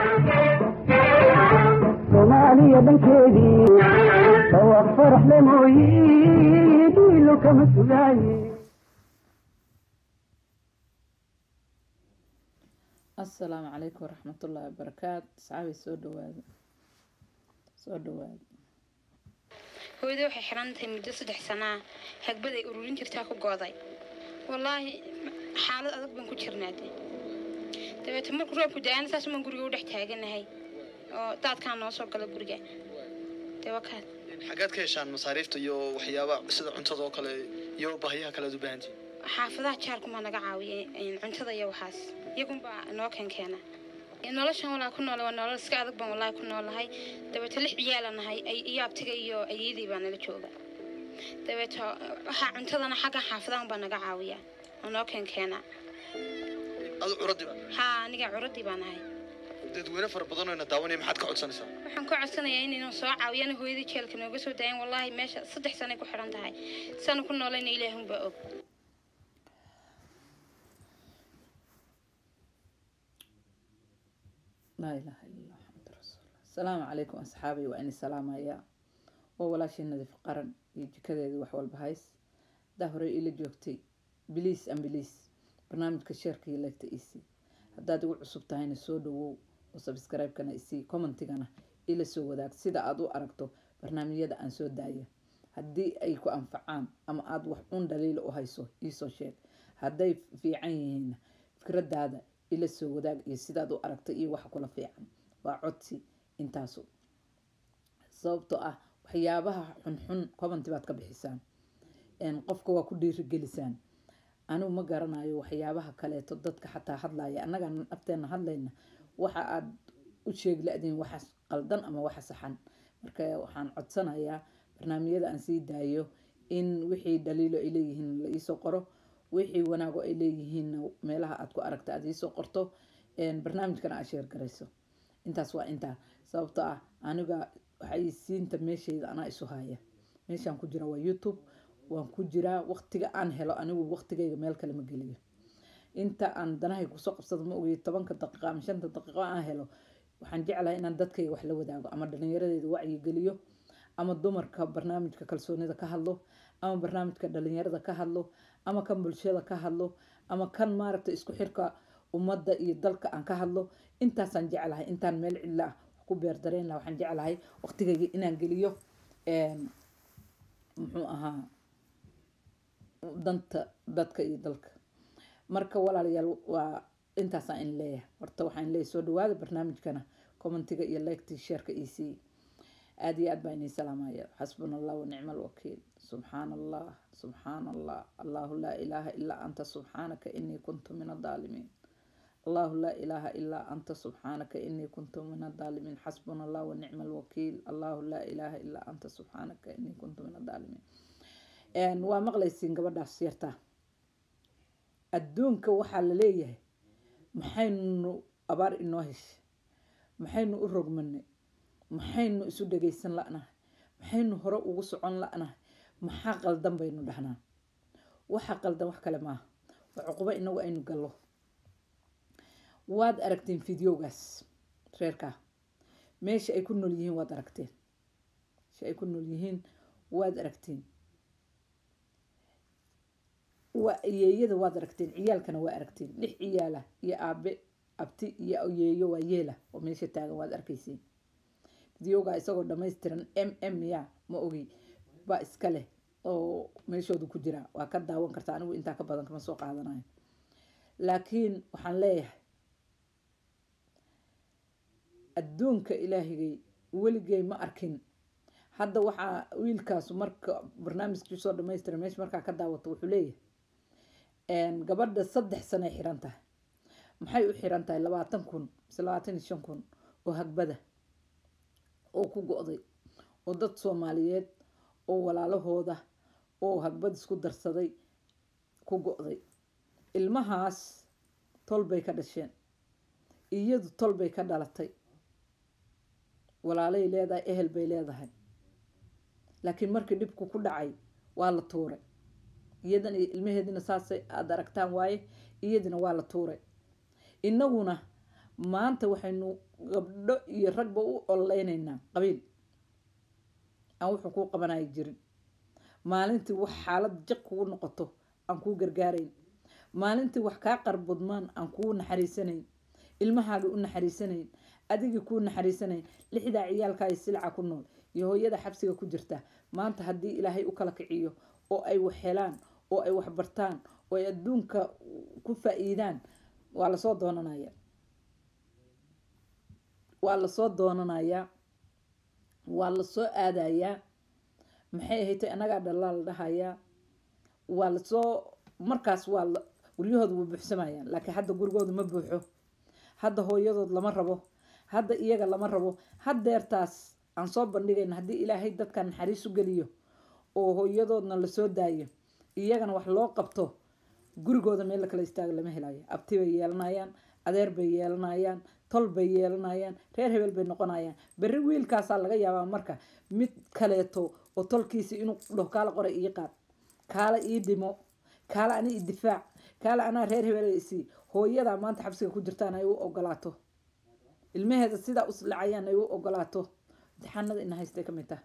soomaaliya dhankeedii dhawaaq faraxle mooyi dhiilo kama sugaaye asalaamu calaykum waraxmatullaahi wabarakaatu asxaabay soo dhawaada soo dhawaada hooyada waxay xiran tahay muddo saddex sanaa hagbad ay ururin jirtaa ku gooday wallaahi xaalad adag baan ku jirnaade dabeete markuu roobku da-aana saas umaan guriga u dhex taaganahay oo daadkaa noo soo gala guriga dee wakaad xaggaad ka heshaan masaariifta iyo waxyaaba sida cuntada oo kale iyo baahiyaha kale aad u baahantihin xaafadaha jaarkumaa naga caawiyay cuntada iyo waxaas iyagunbaa noo keenkeena noloshan walaa ku noole waa nolol iska adag baan wallaahi ku noolahay dabeeto lix ciyaala nahay iyo abtiga iyo ayadii baa nala jooga dabeeto waxaa cuntadana xagga xaafadahan baa naga caawiya oo noo keenkeena adu curadii baa haa aniga curadii baa nahay dadweyne fara badan oo ina daawanaya maxaad ka codsanaysaa waxaan ka codsanayaa inaynu soo caawiyana hooyadii jeelka nooga soo daayan wallaahi meesha saddex sanay ku xidhan tahay saanu ku noolayna ilaahunbaa og laa ilaaha illa allah maxamadu rasuulullah asalaamu calaykum asxaabay waa ini salaamayaa waa walaashii nadiif qaran iyo jikadeedii wax walba hays haddaa horey ila joogtay biliis an biliis barnaamijka sheerka iyo leegta isii haddaad igu cusub tahayna soo dhawow oo sabscribe-kana isii commentigana ila soo wadaag sida aad u aragto barnaamijyada aan soo daaya haddii ay ku anfacaan ama aada wax un dhaliila u hayso iisoo sheeg hadday fiican yihiinna fikradaada ila soo wadaag iyo sidaad u aragta iyo waxa kula fiican waa codsi intaasu sababtoo ah waxyaabaha xunxun commenti baad ka bixisaan qofka waa ku dhiirigelisaan anigu ma garanayo waxyaabaha kaleeto dadka xataa hadlaya annaga nafteena hadlayna waxa aad u sheegi la-diin waxa qaldan ama waxa saxan marka waxaan codsanayaa barnaamijyada aan sii daayo in wixii dhaliilo ay leeyihiin la iisoo qoro wixii wanaago ay leeyihiinna meelaha aad ku aragta aad iisoo qorto barnaamijkana aad sheer garayso intaas waa intaa sababtoo ah aniga waxaysiinta meeshayda anaa isu haya meeshaan ku jira waa youtube waan ku jiraa waqtiga aan helo anigu waqtigayga meel kale ma geliyo inta aan danahay kusoo qabsado ma ogiyo tobanka daqiiqo ama shanta daqiiqo aan helo waxaan jeclahay inaan dadkayga wax la wadaago ama dhalinyaradeyda wacyi geliyo ama dumarka barnaamijka kalsoonida ka hadlo ama barnaamijka dhalinyarada ka hadlo ama kan bulshada ka hadlo ama kan maaragta isku xirka ummadda iyo dalka aan ka hadlo intaasaan jeclahay intaan meel cidla ah ku beerdareyn laha waxaan jeclahay waqtigayga inaan geliyo muxuu ahaa danta dadka iyo dalka marka walaalayaal waa intaasaan in leeyahay horta waxaan leeyahay soo dhawaada barnaamijkana commentiga iyo leegtii sheerka ec aada iyo aad baa inii salaamaya xasbuna allah wanicma alwakiil subxaana allah subxaana allah allahu laa ilaaha ilaa anta subxaanaka inii kuntu min adaalimiin allahu laa ilaaha ilaa anta subxaanaka inii kuntu min adaalimiin xasbuna allah wanicma alwakiil allahu laa ilaaha ilaa anta subxaanaka inii kuntu min adaalimiin waa maqlaysiin gabadhaas yartaa adduunka waxaa la leeyahay maxaynu abaar inoo heshay maxaynu u rogmanay maxaynu isu dhagaysan la-nahay maxaynu hore ugu socon la-nahay maxaa qaldan baynu dhahnaa waxa qaldan wax kale maaha waa cuqubo inagu aynu gallo waad aragteen fideogaas reerkaa meesha ay ku nool yihiin waad aragteen meesha ay ku nool yihiin waad aragteen waa yeeyada waad aragteen ciyaalkana waa aragteen lix ciyaala iyo aabe abti iyo yeeyo waa yeela oo meesha taagan waad arkayseen videoga isagoo dhamaystiran m m ya ma ogi baa iska leh oo meeshooda ku jira waa ka daawan karta anigu intaa ka badan kama soo qaadanayo laakiin waxaan leeyahay adduunka ilaahigay weligay ma arkin hadda waxaa wiilkaasu marka barnaamijkii soo dhamaystira meesha markaa ka daawato wuxuu leeyahay gabadha saddex sanay xiran tahay maxay u xiran tahay labaatan kun mise labaatan iyo shan kun oo hagbada oo ku go-day oo dad soomaaliyeed oo walaalahooda oo hagbad isku darsaday ku go-day ilmahaas tol bay ka dhasheen iyadu tol bay ka dhalatay walaalay leedahay ehel bay leedahay laakiin markii dhibku ku dhacay waa la tuuray iyadan iyo ilmaheedina saasay aada aragtaan waaye iyadina waa la tuuray innaguna maanta waxaynu gabdho iyo ragba u ololeynaynaa qabiil aan wuxuu kuu qabanaya jirin maalintii wax xaalad jiq kugu noqoto aan kuu gargaarayn maalintii wax kaa qarbudmaan aan kuu naxariisanayn ilmahaaga u naxariisanayn adigii kuu naxariisanayn lixdaa ciyaalkaayo silca ku nool iyo hooyada xabsiga ku jirta maanta haddii ilaahay u kala kiciyo oo ay wax helaan oo ay wax bartaan oo ay adduunka ku faa-iidaan waa lasoo doonanaya waa lasoo doonanayaa waa lasoo aadayaa maxay ahaytay annagaa dhallaa la dhahayaa waa lasoo markaas waa la guryahooda way buuxsamayaan laakiin hadda gurigooda ma buuxo hadda hooyadood lama rabo hadda iyaga lama rabo haddeertaas aan soo bandhigayna haddii ilaahay dadka naxariis u geliyo oo hooyadoodna lasoo daayo iyagana wax loo qabto gurigooda meel la kala istaago lama helayo abti bay yeelanayaan adeer bay yeelanayaan tol bay yeelanayaan reer hebel bay noqonayaan berri wiilkaasaa laga yaabaa marka mid kaleeto oo tolkiisa inuu dhaho kaala qora ii qaad kaala ii dhimo kaala ani i difaac kaala anaa reer hebel isii hooyadaa maanta xabsiga ku jirtaan ay u ogolaato ilmaheeda sidaa uslacayaan ay u ogolaato imtixaanada ina haystay ka mid taha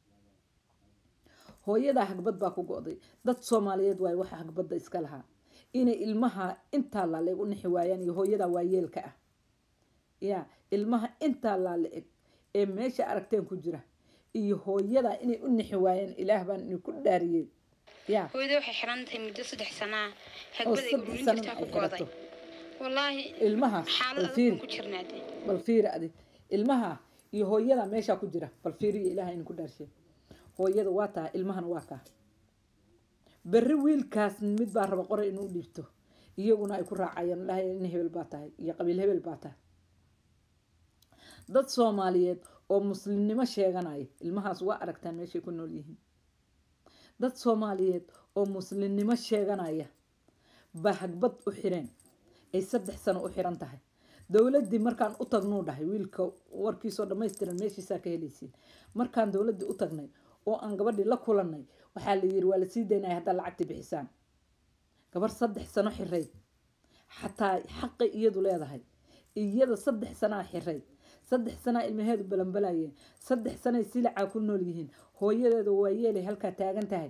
hooyadaa hagbad baa ku go-day dad soomaaliyeed waayo waxa hagbadda iska lahaa inay ilmaha intaa laala eg u nixi waayaan iyo hooyadaa waayeelka ah ya ilmaha intaa laala eg ee meesha aragteen ku jira iyo hooyadaa inay u nixi waayaan ilaah baan idinku dhaariyey ya hooyada waxay xiran tahay muddo saddex sanaa oo hagbada ay saddex gurin sanana jirtaa ay ku gooday xirato wallaahi ilmaha xaalad bal adag fiiri baan ku jirnaade bal fiiri adi ilmaha iyo hooyada meeshaa ku jira bal fiiriyo ilaah idinku dhaarshe hooyada waa taha ilmahana waa kaa berri wiilkaas mid baa raba qoray inuu dhiibto iyaguna ay ku raacayaan dhahay in hebel baa tahay iyo qabiil hebel baa tahay dad soomaaliyeed oo muslimnimo sheeganaya ilmahaas waa aragtaan meeshay ku nool yihiin dad soomaaliyeed oo muslimnimo sheeganaya baa hagbad u xireen ay saddex sano u xiran tahay dowladdii markaan u tagnuu dhahay wiilka warkiisoo dhammaystiran meeshiisaa ka helaysiin markaan dowladdii u tagnay oo aan gabadhii la kulannay waxaa la yiri waa la sii daynaya haddaa lacagti bixisaan gabar saddex sano xirayd xataa xaqay iyadu leedahay iyada saddex sanaa xirayd saddex sanaa ilmaheedu balanbalayeen saddex sanay silacaa ku nool yihiin hooyadeeda waa yeelay halkaa taagan tahay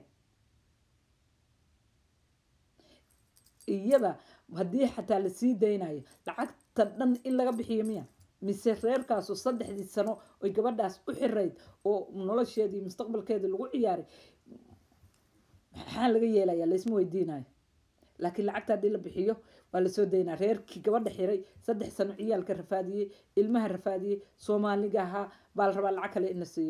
iyada haddii xataa la sii daynayo lacagta dhan in laga bixiyo miya mise reerkaasu saddexdii sano oy gabadhaas u xirayd oo nolosheedii mustaqbalkeedii lagu ciyaaray maxaa laga yeelayaa laysma weydiinayo laakiin lacagta haddii la bixiyo waa lasoo daynaa reerkii gabadha xiray saddex sano ciyaalka rafaadiyey ilmaha rafaadiyey soomaaliga ahaa baa la rabaa lacag kale in la siiyo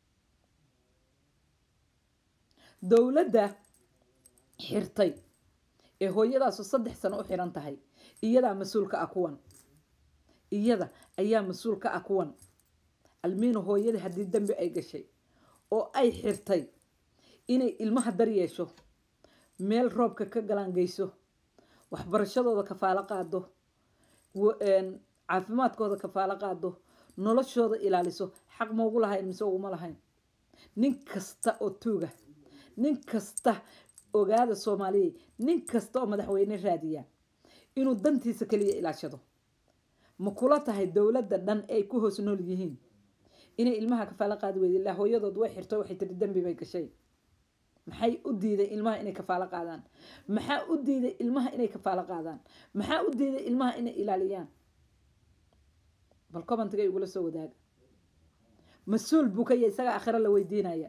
dowladda xirtay ee hooyadaasu saddex sano u xiran tahay iyadaa mas-uulka ah kuwan iyada ayaa mas-uul ka ah kuwan almiino hooyada haddii dembi ay gashay oo ay xirtay inay ilmaha dar yeesho meel roobka ka galaangeyso waxbarashadooda kafaalo qaado wa- een, caafimaadkooda kafaalo qaado noloshooda ilaaliso xaq maugu lahayn mise uguma lahayn nin kasta oo tuuga nin kasta ogaada soomaaliya nin kasta oo madaxweyne raadiya inuu dantiisa kaliya ilaashado ma kula tahay dowladda dhan ay ku hoos nool yihiin inay ilmaha kafaalo qaadi weyda ilaa hooyadood way xirto waxay tiri dembi bay gashay maxay u diiday ilmaha inay kafaalo qaadaan maxaa u diiday ilmaha inay kafaalo qaadaan maxaa u diiday ilmaha inay ilaaliyaan bal commentiga igula soo wadaaga mas-uul buu ka yahay isaga aakhiro la weydiinaya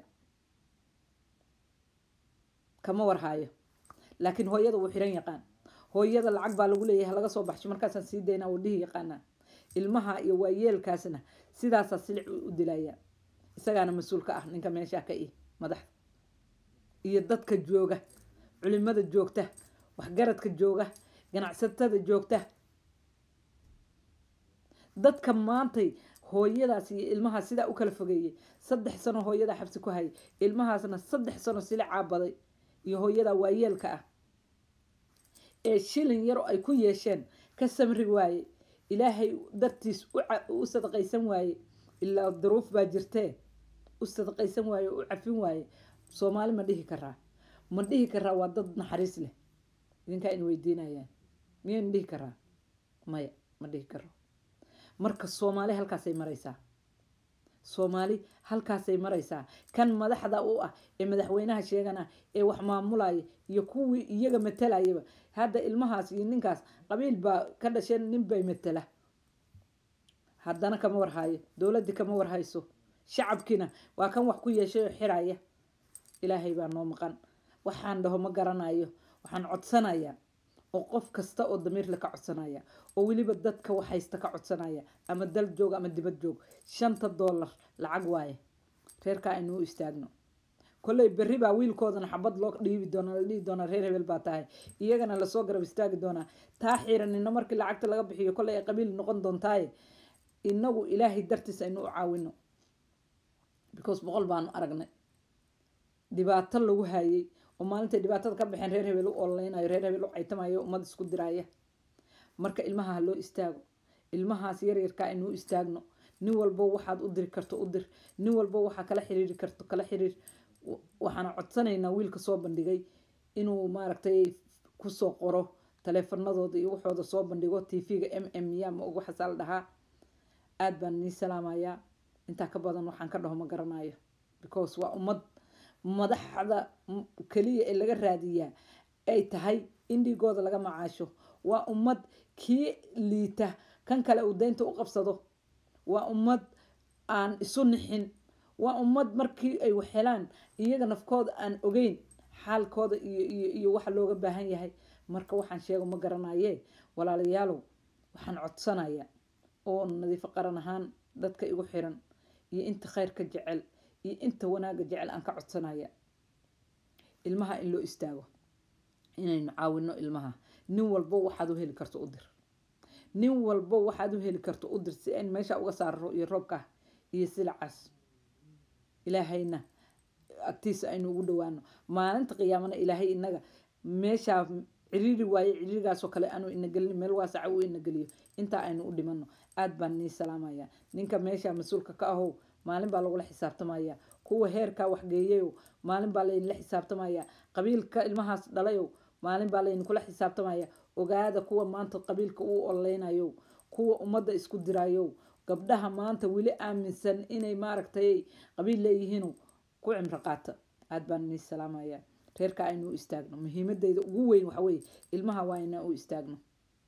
kama warhaayo laakiin hooyada wuu xiran yaqaan hooyada lacag baa lagu leeyahay laga soo baxsho markaasaan sii daynaa wuu dhihi yaqaanaa ilmaha iyo waayeelkaasna sidaasaa silic u dilaya isagaana mas-uul ka ah ninka meeshaa ka ih madaxda iyo dadka jooga culimada joogta waxgaradka jooga ganacsatada joogta dadka maantay hooyadaas iyo ilmaha sidaa u kala fogeeyey saddex sano hooyadaa xabsi ku hayay ilmahaasna saddex sano silicaa baday iyo hooyadaa waayeelka ah ee shilin yaro ay ku yeesheen ka samri waaye ilaahay dartiis u ca- u sadaqaysan waaye ilaa duruuf baa jirtee u sadaqaysan waaye u cafin waaye soomaali ma dhihi karaa ma dhihi karaa waa dad naxariis leh idinkaa in weydiinayaan miyaynu dhihi karaa maya ma dhihi karo marka soomaali halkaasay maraysaa soomaali halkaasay maraysaa kan madaxda u ah ee madaxweynaha sheegana ee wax maamulaya iyo kuwii iyaga matalayaba hadda ilmahaas iyo ninkaas qabiil baa ka dhasheen nin bay matala haddana kama warhayo dowladdii kama warhayso shacabkiina waa kan wax ku yeeshay oo xiraya ilaahay baa noo maqan waxaan dhaho ma garanayo waxaan codsanayaa oo qof kasta oo damiirle ka codsanaya oo weliba dadka wax haysta ka codsanaya ama dal joog ama dibad joog shanta doolar lacag waaye reerkaa aynuu istaagno kolley berri baa wiilkoodana xabad loo dhiibi doona la dhihi doonaa reer hebel baa tahay iyagana lasoo garab istaagi doonaa taa xiranina markii lacagta laga bixiyo kolley ay qabiil noqon doontaaye inagu ilaahay dartiis aynu u caawino because boqol baanu aragnay dhibaato lagu hayay oo maalintay dhibaatada ka baxeen reer hebel u ololeynayo reer hebel u caytamayo ummad isku diraya marka ilmaha ha loo istaago ilmahaas yaryarka aynu u istaagno nin walbo waxaad u diri karto u dir nin walbo waxaa kala xiriiri karto kala xiriir waxaana codsanaynaa wiilka soo bandhigay inuu maaragtay kusoo qoro taleefanadooda iyo waxooda soo bandhigo tv-ga m m ya ma og waxaasaa la dhahaa aada baan nii salaamayaa intaa ka badan waxaan ka dhaho ma garanayo because waa ummad madaxda keliya ee laga raadiyaa ay tahay in dhiigooda laga macaasho waa ummad kii liita kan kale uu daynta u qabsado waa ummad aan isu nixin waa ummad markii ay waxhelaan iyaga nafkooda aan ogeyn xaalkooda iyo iyo iyo waxa looga baahan yahay marka waxaan sheego ma garanaye walaalayaalow waxaan codsanaya oo nadiifo qaran ahaan dadka igu xiran iyo inta khayrka jecel iyo inta wanaagga jecel aan ka codsanaya ilmaha in loo istaago inaynu caawino ilmaha nin walbo waxaad u heli karto u dir nin walbo waxaad u heli karto u dir si ayn meesha uga saaro iyo roobka iyo silacaas ilaahayna agtiisa aynu ugu dhawaano maalinta qiyaamana ilaahay inaga meeshaa ciriiri waaye ciriirigaasoo kale aanu ina gelin meel waasaca uu ina geliyo intaa aynu u dhimano aad baan nii salaamaya ninka meesha mas-uulka ka ahow maalin baa lagula xisaabtamaya kuwa heerkaa waxgeeyayow maalin baa laydinla xisaabtamaya qabiilka ilmahaas dhalayow maalin baa laydinkula xisaabtamaya ogaada kuwa maanta qabiilka uu ololeynayo kuwa ummadda isku dirayow gabdhaha maanta weli aaminsan inay maaragtay qabiil leeyihiinu ku cimro qaata aad baan nii salaamaya reerka aynu u istaagno muhiimadeyda ugu weyn waxa weeye ilmaha waa inaan u istaagno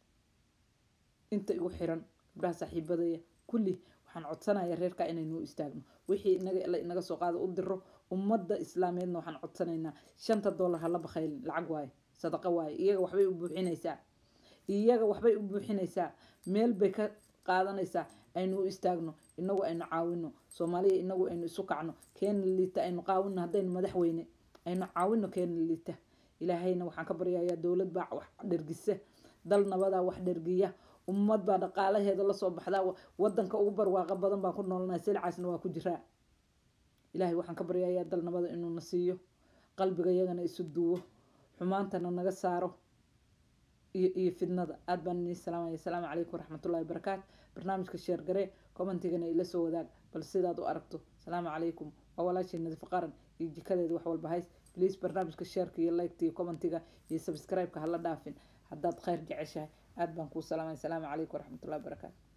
inta igu xiran gabdhaha saaxiibadaya kulli waxaan codsanaya reerka inaynu u istaagno wixii inaga la inaga soo qaado u diro ummadda islaameedna waxaan codsanaynaa shanta dollar hala bakhaylin lacag waaye sadaqa waaye iyaga waxbay u buuxinaysaa iyaga waxbay u buuxinaysaa meel bay ka qaadanaysaa aynu u istaagno inagu aynu caawino soomaaliya inagu aynu isu kacno keena liita aynu qaawino haddaynu madaxweyne aynu caawino keena liita ilaahayna waxaan ka baryayaa dowlad baa wax dhergisa dal nabadaa wax dhergiya ummad baa dhaqaalaheeda lasoo baxdaa wadanka ugu barwaaqa badan baan ku noolnahay silcaasna waa ku jiraa ilaahay waxaan ka baryayaa dal nabada inuu na siiyo qalbiga yagana isu duwo xumaantana naga saaro iyo iyo fidnada aad baan inii salaamaya asalaamu calaykum waraxmatullahi wabarakaatu barnaamijka sheer garee commentigana ila soo wadaag bal sidaad u aragto asalaamu calaykum waa walaashii nadiif qaran iyo jikadeeda wax walba hays please barnaamijka sheerka iyo liketa iyo commentiga iyo subscribe-ka hala dhaafin haddaad khayr jeceshahay aad baan kuu salaamaya asalaamu calaykum waraxmatullahi wabarakaatu